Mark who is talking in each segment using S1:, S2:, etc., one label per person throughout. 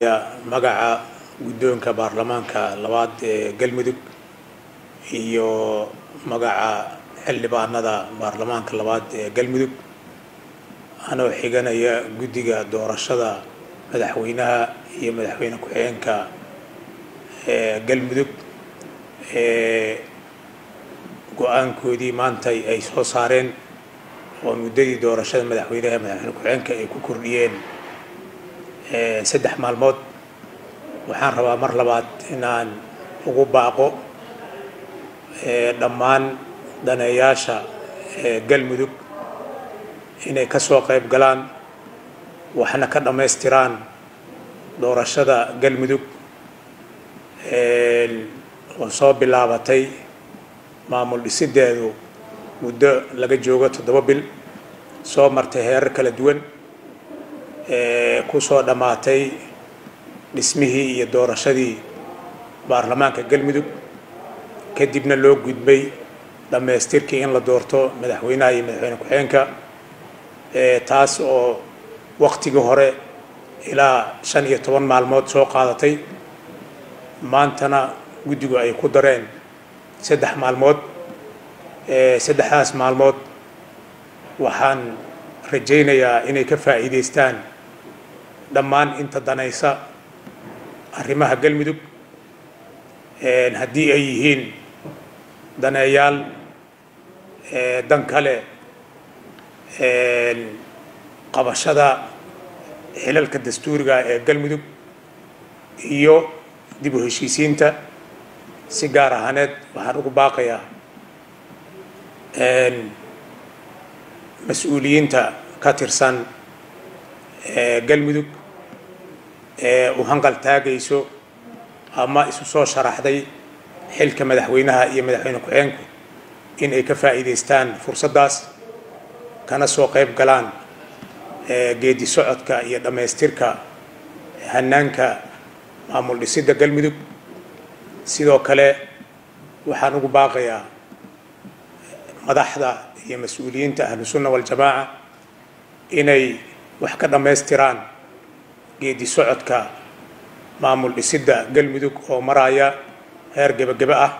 S1: magaca guddoonka baarlamaanka labaad ee galmudug iyo magaca xildhibaanada baarlamaanka labaad ee galmudug anoo xiganaya guddiga doorashada madaxweynaha iyo madaxweyne ku-xigeenka ee galmudug ee go-aankoodii maanta ay soo saareen oo muddadii doorashada madaxweynaha madaxweyne ku-xigeenka ay ku kordhiyeen saddex maalmood waxaan rabaa mar labaad inaan ugu baaqo dhammaan daneeyaasha galmudug inay ka soo qayb galaan waxna ka dhammaystiraan doorashada galmudug oo soo bilaabatay maamul dhisideedu muddo laga joogo toddoba bil soo martay heerar kala duwan ku soo dhammaatay dhismihii iyo doorashadii baarlamaanka galmudug kadibna loo gudbay dhammaystirkii in la doorto madaxweynaha iyo madaxweyne ku-xigeenka taas oo waktigii hore ilaa shan iyo toban maalmood soo qaadatay maantana guddigu ay ku dareen saddex maalmood saddexdaas maalmood waxaan rajaynayaa inay ka faa'iidaystaan dhammaan inta danaysa arrimaha galmudug haddii ay yihiin daneeyaal dan kale qabashada xilalka dastuuriga ee galmudug iyo dib u heshiisiinta si gaar ahaaneed waxaan ugu baaqayaa mas-uuliyiinta ka tirsan galmudug ee u hanqal taagayso ama isu soo sharaxday xilka madaxweynaha iyo madaxweyne ku-xigeenku in ay ka faa'iidaystaan fursaddaas kana soo qayb galaan geedi socodka iyo dhammaystirka hanaanka maamul dhisidda galmudug sidoo kale waxaan ugu baaqayaa madaxda iyo mas-uuliyiinta ahlu sunna waljamaaca inay wax ka dhammaystiraan geedi socodka maamul dhisidda galmudug oo maraya heer gebagebe ah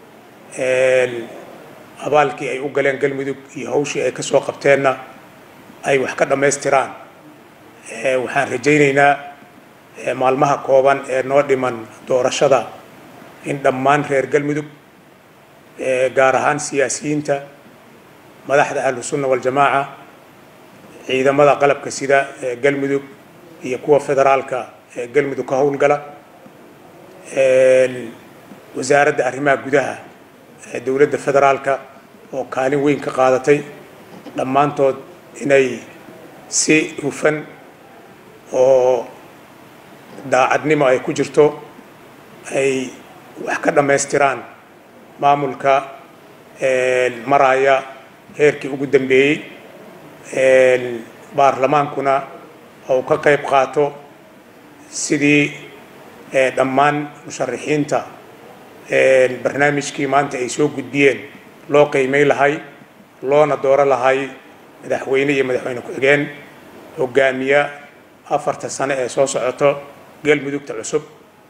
S1: abaalkii ay u galeen galmudug iyo hawshii ay ka soo qabteenna ay wax ka dhammaystiraan waxaan rajaynaynaa maalmaha kooban ee noo dhiman doorashada in dhammaan reer galmudug gaar ahaan siyaasiyiinta madaxda ahlu sunna waljamaaca ciidamada qalabka sida ee galmudug iyo kuwa federaalka ee galmudug ka howlgala wasaaradda arrimaha gudaha ee dowladda federaalka oo kaalin weyn ka qaadatay dhammaantood inay si hufan oo daacadnimo ay ku jirto ay wax ka dhammaystiraan maamulka maraya heerkii ugu dambeeyey baarlamaankuna ou ka qayb qaato sidii dhammaan musharaxiinta barnaamijkii maanta ay soo gudbiyeen loo qiimay lahay loona dooro lahay madaxweyne iyo madaxweyne ku-xigeen hogaamiya afarta sano ee soo socoto galmudugta cusub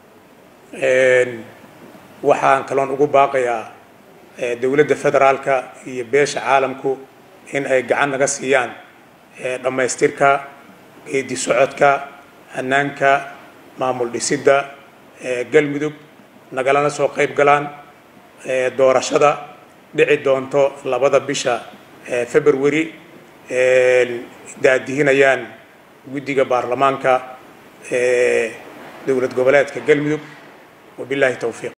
S1: waxaan kaloon ugu baaqayaa dowladda federaalka iyo beesha caalamku in ay gacan naga siiyaan dhammaystirka geedi socodka hanaanka maamul dhisidda galmudug nagalana soo qayb galaan doorashada dhici doonto labada bisha february daadihinayaan guddiga baarlamaanka dowlad goboleedka galmudug wabillahi towfiiq